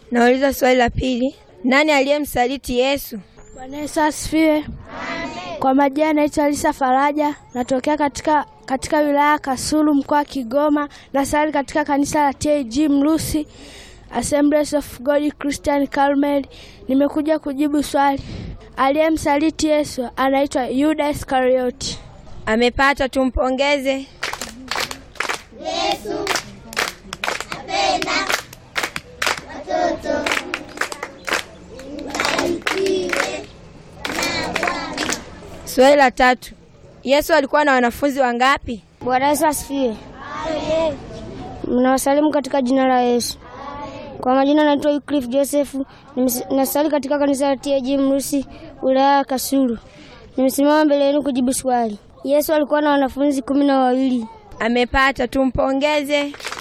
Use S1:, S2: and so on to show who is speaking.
S1: Nauliza swali la pili, nani aliyemsaliti Yesu?
S2: Bwana Yesu asifiwe. Kwa majina naitwa Alisa Faraja, natokea katika katika wilaya ya Kasulu mkoa wa Kigoma, nasali katika kanisa la TAG Mlusi Assemblies of God Christian Carmel. Nimekuja kujibu swali. Aliyemsaliti Yesu anaitwa Yuda Iskarioti.
S1: Amepata, tumpongeze. Swali la tatu, Yesu alikuwa na wanafunzi wangapi?
S3: Bwana Yesu asifiwe. Mnawasalimu katika jina la Yesu. Kwa majina naitwa Wycliffe Joseph, nimes- nasali katika kanisa la TAG Mrusi, wilaya ya Kasulu. Nimesimama mbele yenu kujibu swali. Yesu alikuwa na wanafunzi kumi na wawili.
S1: Amepata, tumpongeze.